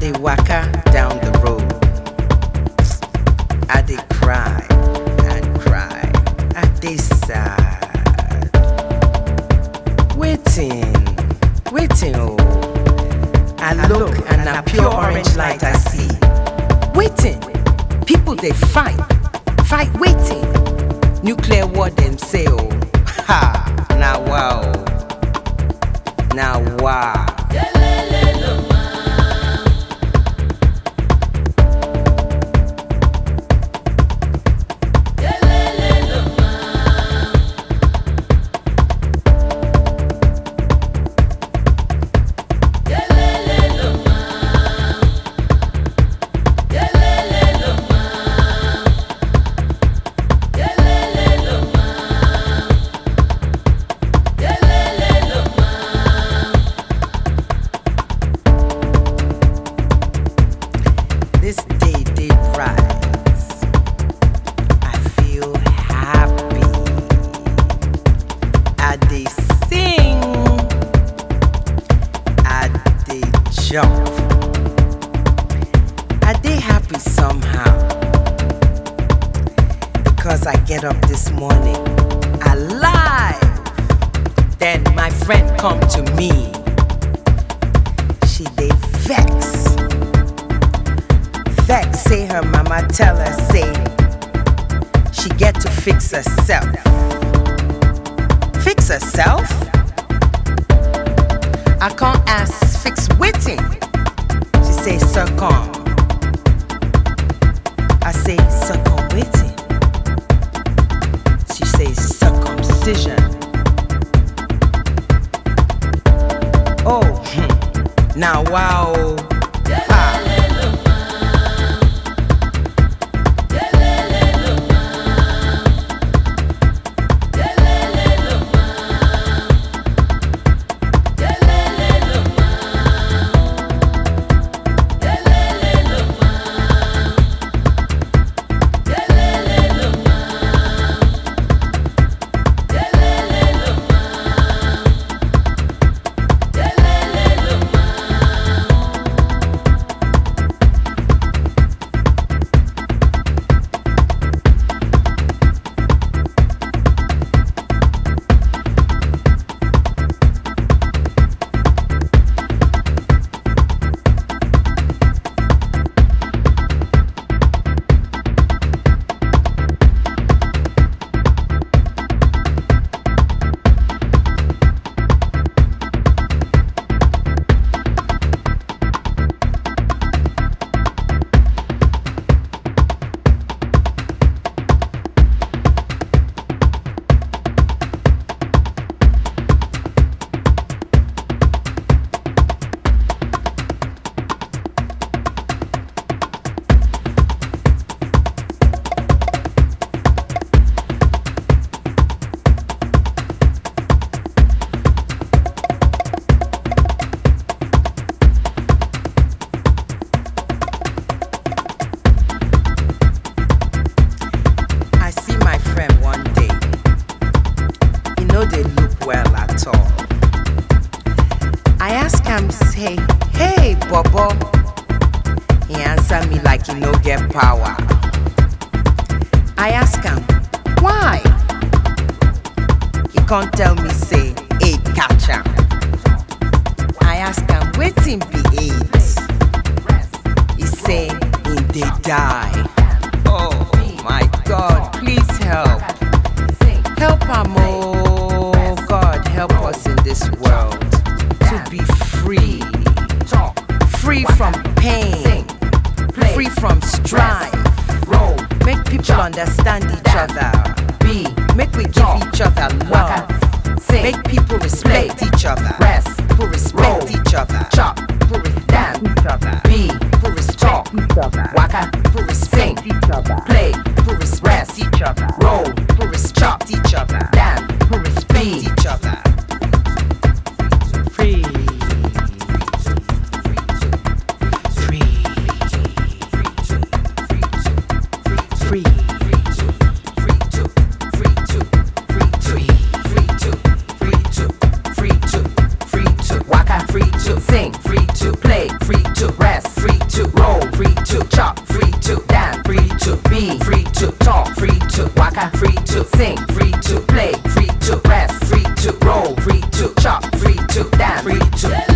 dey waka down the road. I dey cry and cry. I dey sad. Waiting, waiting, oh. I look and na pure orange light I see. Waiting, people dey fight, fight waiting. Nuclear war dem say oh. Ha, na wow. Na wow. This day day bright. I feel happy. I dey sing. I dey jump. I dey happy somehow. Because I get up this morning alive. Then my friend come to me. She dey vex. Vex say her mama tell her say she get to fix herself. Fix herself? I can't ask fix waiting. She say succumb. I say succumb waiting. She say circumcision. Oh, hmm. now wow. Ah. I see my friend one day. He no dey look well at all. I ask am say, "Hey, Bobo." He answer me like he no get power. I ask am, "Why?" He can't tell me say, "AIDS catch am." I ask am, "Wetin be AIDS?" He say, "He dey die." Oh my God, please help. Help am, oh God, help us in this world to be free. Free from pain, free from strife. Make people understand each other. Make we give each other love. Make people respect each other. People respect each other. People respect each other. People respect each other. People respect each other. Play. People respect each other. Roll. People respect each other. Dance. People respect each other. Free. Free. Free. Free to sing, free to play, free to rest, free to chop, free to dance, free to be, free to talk, free to waka, free to sing, free to play, free to rest, free to roll, free to chop, free to dance, free to